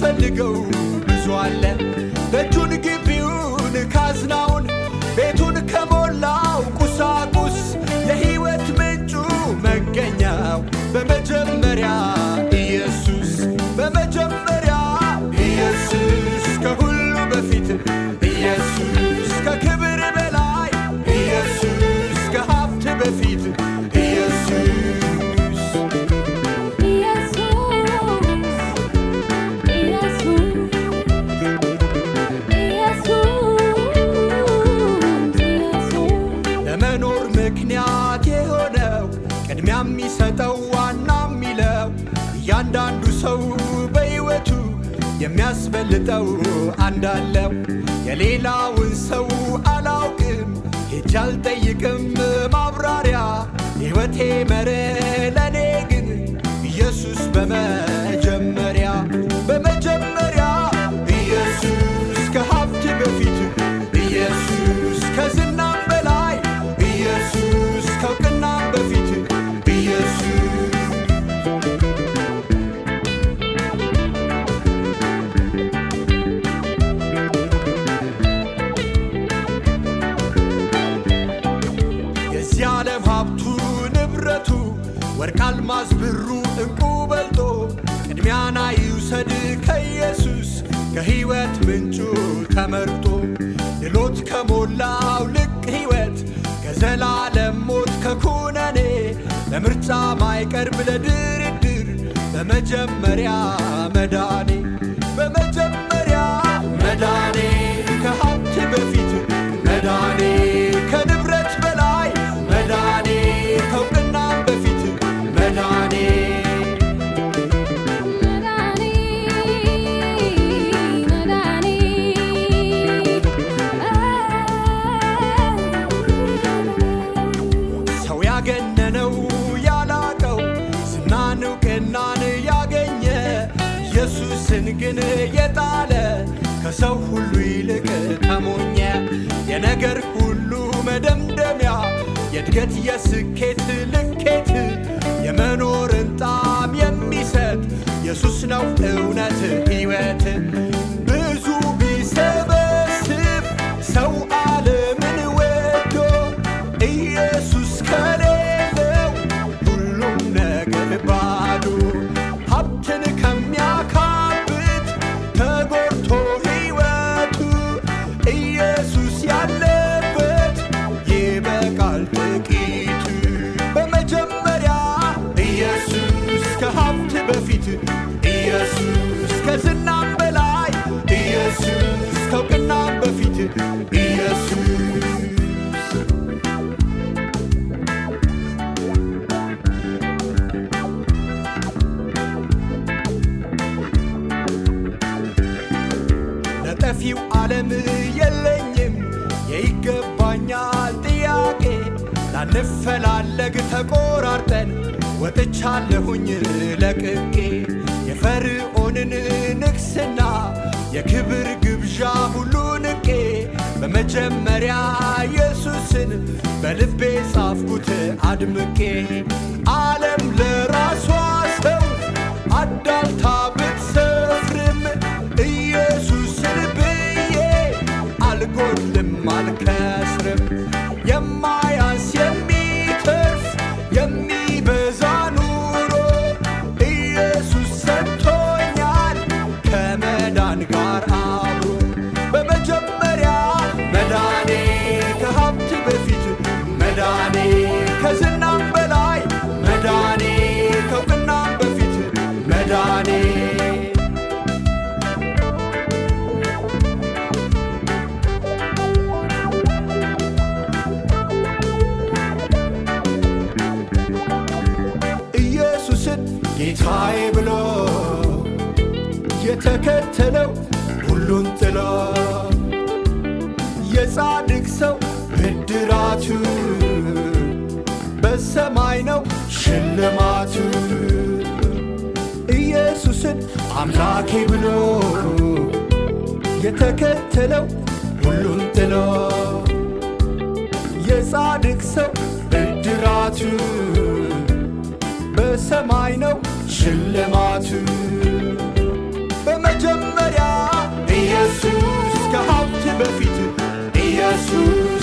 የሚያስፈልገው ብዙ አለ። ደጁን፣ ግቢውን፣ ካዝናውን ቤቱን ከሞላው ቁሳቁስ የሕይወት ምንጩ መገኛው በመጀመሪያ ኢየሱስ በመጀመሪያ ኢየሱስ ከሁሉ በፊት ኢየሱስ ከክብር በላይ ኢየሱስ ከሀብት በፊት ኢየሱስ ለመኖር ምክንያት የሆነው ቅድሚያ የሚሰጠው ዋና የሚለው እያንዳንዱ ሰው በሕይወቱ የሚያስበልጠው አንዳለው የሌላውን ሰው አላውቅም ሄጄ አልጠይቅም ማብራሪያ ሕይወቴ መረ ለእኔ ግን ኢየሱስ በመጀመሪያ በመጀመሪያ ኢየሱስ ከሀብት በፊት ኢየሱስ ከዝናም በላይ ኢየሱስ ከእውቅናም በፊት ኢየሱስ የዚህ ዓለም ሀብቱ ንብረቱ ወርቅ፣ አልማዝ፣ ብሩ፣ ዕንቁ በልጦ ቅድሚያና ይውሰድ ከኢየሱስ ከሕይወት ምንጩ ተመርጦ ድሎት ከሞላው ልቅ ሕይወት ከዘላለም ሞት ከኩነኔ ለምርጫ ማይቀርብ ለድርድር በመጀመሪያ መዳኔ በመጀመሪያ መዳኔ ከሀብት በፊት መዳኔ ከንብረት በላይ መዳኔ ከእውቅናም በፊት መዳኔ ሰው ያገነነው ያላቀው ዝናን እውቅናን ያገኘ ኢየሱስን ግን የጣለ ከሰው ሁሉ ይልቅ ተሞኘ የነገር ሁሉ መደምደሚያ የእድገት የስኬት ልኬት የመኖርን ጣም የሚሰጥ ኢየሱስ ነው እውነት ሕይወት ብዙ ቢሰበስብ ሰው ዓለምን ወዶ ኢየሱስ ከሌለው ሁሉም ነገር ባዶ ሀብትን ከሚያካብት ተጎድቶ ሕይወቱ ኢየሱስ ያለበት ይበቃል ጥቂቱ በመጀመሪያ ኢየሱስ ከሀብት በፊት ኢየሱስ ከዝናም በላይ ኢየሱስ ከእውቅናም በፊት ኢየሱስ ለጠፊው ዓለም የለኝም የይገባኛል ጥያቄ ላንፈላለግ ተቆራርጠን ወጥቻለሁኝ ለቅቄ የፈርዖንን ንግስና የክብር ግብዣ ሁሉ ንቄ በመጀመሪያ ኢየሱስን በልቤ ጻፍኩት አድምቄ ዓለም ለራሷ ሰው አዳልታ ብትሰፍርም ኢየሱስን ብዬ አልጎድልም አልከስርም የማያንስ የሚተርፍ የሚበዛ ኑሮ ኢየሱስ ሰጥቶኛል ከመዳን ጋር አብሮ በመጀመሪያ መዳኔ ከሀብት በፊት መዳኔ ከዝናም በላይ መዳኔ ከእውቅናም በፊት መዳኔ ኢየሱስን ጌታዬ ብሎ የተከተለው ሁሉን ጥሎ የጻድቅ ሰው ብድራቱ በሰማይ ነው ሽልማቱ። ኢየሱስን አምላኬ ብሎ የተከተለው ሁሉን ጥሎ የጻድቅ ሰው ብድራቱ በሰማይ ነው ሽልማቱ። መጀመሪያ ኢየሱስ ከሀብት በፊት ኢየሱስ